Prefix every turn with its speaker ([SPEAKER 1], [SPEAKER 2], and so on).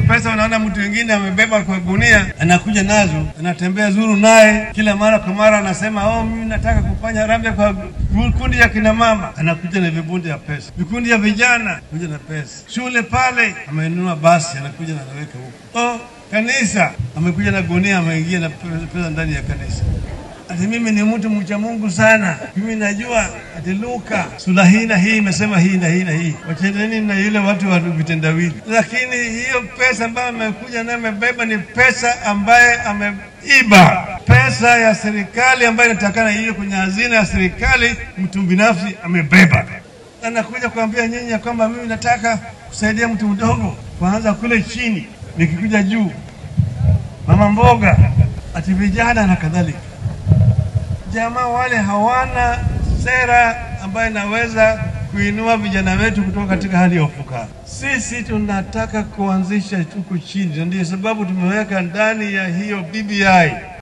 [SPEAKER 1] pesa unaona mtu mwingine amebeba kwa gunia, anakuja nazo, anatembea zuru naye kila mara kwa mara, anasema oh, mimi nataka kufanya rambe kwa vikundi ya kina mama, anakuja na vikundi ya pesa, vikundi ya vijana kuja na pesa, shule pale amenunua basi, anakuja na anaweka huko, oh, kanisa amekuja na gunia, ameingia na pesa ndani ya kanisa ati mimi ni mtu mcha Mungu sana, mimi najua ati Luka sura hii na hii imesema hii na hii na hii, wachendeni na yule watu wa vitendawili. Lakini hiyo pesa ambayo amekuja nayo amebeba ni pesa ambaye ameiba, pesa ya serikali ambayo inatakana hiyo kwenye hazina ya serikali, mtu binafsi amebeba. Anakuja kuambia nyinyi ya kwamba mimi nataka kusaidia mtu mdogo, kwanza kule chini, nikikuja juu, mama mboga, ati vijana na kadhalika jamaa wale hawana sera ambayo inaweza kuinua vijana wetu kutoka katika hali ya ufukara. Sisi tunataka kuanzisha huku chini, na ndio sababu tumeweka ndani ya hiyo BBI